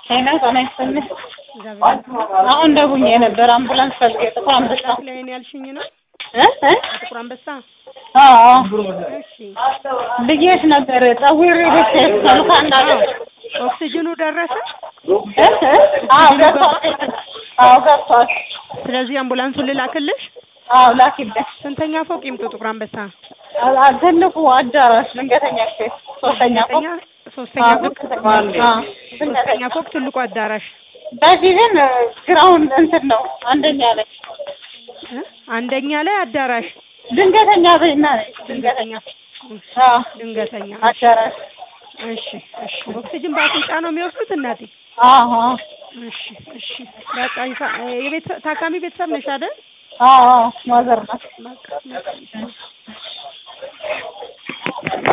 ጤና ጤና ይስጥልኝ። አሁን ደውዬ ነበር አምቡላንስ ፈልጌ ጥቁር አንበሳ ላይ ነው ያልሽኝ ነው? እ እ ጥቁር አንበሳ። አዎ እሺ ብዬሽ ነበር ጠዊሬ ቤት ሰልካ እንዳለ ኦክሲጅኑ ደረሰ? እ እ አዎ ገብቷል። አዎ ገብቷል። ስለዚህ አምቡላንሱን ልላክልሽ? አዎ ላኪልኝ። ስንተኛ ፎቅ ይምጡ ጥቁር አንበሳ? አ- አ- ትልቁ አዳራሽ ድንገተኛ ክፍል ሶስተኛ ፎቅ ሶስተኛ ሶስተኛ አዎ ፎቅ ድንገተኛ አዎ ሶስተኛ ድንገተኛ ፎቅ ትልቁ አዳራሽ በፊትን ግራውንድ እንትን ነው አንደኛ ላይ እ? አንደኛ ላይ አዳራሽ ድንገተኛ በይና ነኝ ድንገተኛ አዎ ድንገተኛ አዳራሽ እሺ እሺ ኦክሲጅን በአፍንጫ ነው የሚወስዱት እናቴ አዎ አዎ እሺ እሺ በቃ ይሳ- የቤት ታካሚ ቤተሰብ ነሽ አይደል አዎ አዎ ማዘር ናት በቃ በቃ